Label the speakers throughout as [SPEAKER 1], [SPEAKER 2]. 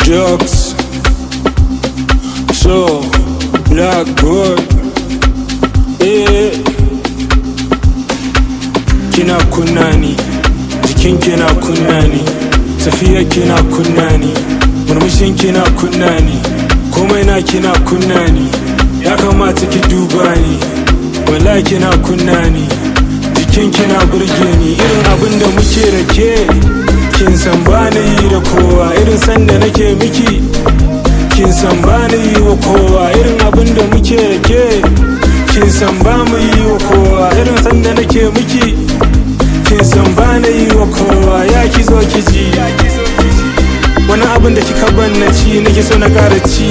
[SPEAKER 1] drugs so black boy eh kina kunna ni jikin kina kunna ni tafiya kina kunna ni murmushin kina kunna ni komai na kina kunna ni ya kamata ki duba ni wallahi kina kunna ni jikin kina burge ni irin abin da muke da ke kin san ba na yi da kowa irin sanda nake miki kin san ba na yi wa kowa irin abin da muke da ke kin san ba mu yi wa kowa irin sanda nake miki kin san ba na yi wa kowa ya ki zo ki ji wani abin da kika ban na ci nake so na kara ci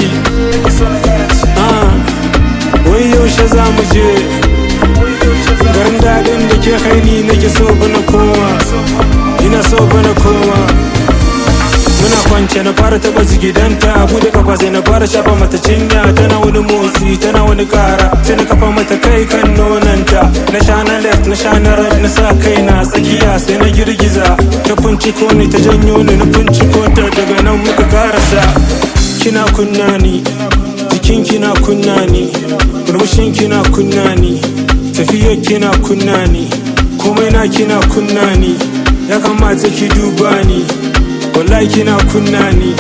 [SPEAKER 1] wai yaushe za mu je garin daɗin da ke kai ni nake so bana koma ina so bana koma muna kwance na fara taba jigidanta bude kafa sai na fara shafa mata cinya tana wani motsi tana wani kara sai na kafa mata kai kan nonanta na sha na left na sha na right na sa kai na tsakiya sai na girgiza ta finciko ni ta janyo ni na finciko ta daga nan muka karasa kina kunna ni jikin kina kunna ni murmushin kina kunna ni tafiyar kina kunna ni komai na kina kunna ni ya kamata ki duba ni wallahi kina kunna ni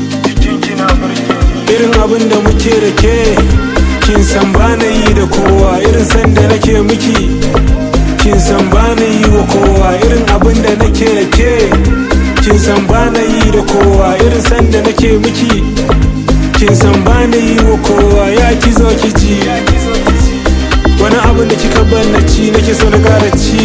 [SPEAKER 1] irin abin da muke da ke kin san ba na yi da kowa irin sanda nake miki kin san ba na yi wa kowa irin abin da nake da ke kin san ba na yi da kowa irin sanda nake miki kin san ba na yi wa kowa ya ki zo ki ji wani abin da kika banna ci nake so na kara ci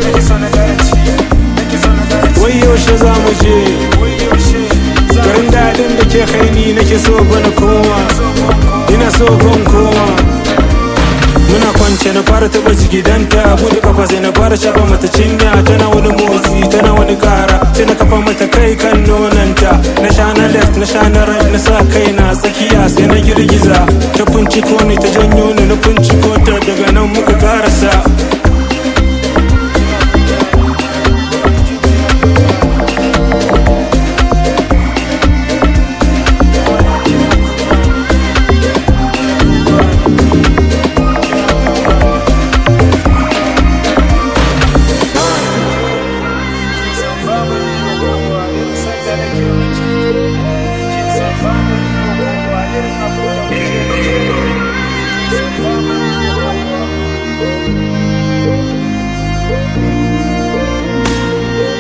[SPEAKER 1] wai yaushe za mu je garin daɗin da ke kai ni nake so bana koma ina so ban koma muna kwance na fara taɓa jigidanta bude kafa sai na fara shafa mata cinya tana wani motsi tana wani kara sai na kafa mata kai kan nonanta na sha na left na sha na right na sa kai na tsakiya sai na girgiza ta finciko ni ta janyo ni na finciko ta daga nan muka karasa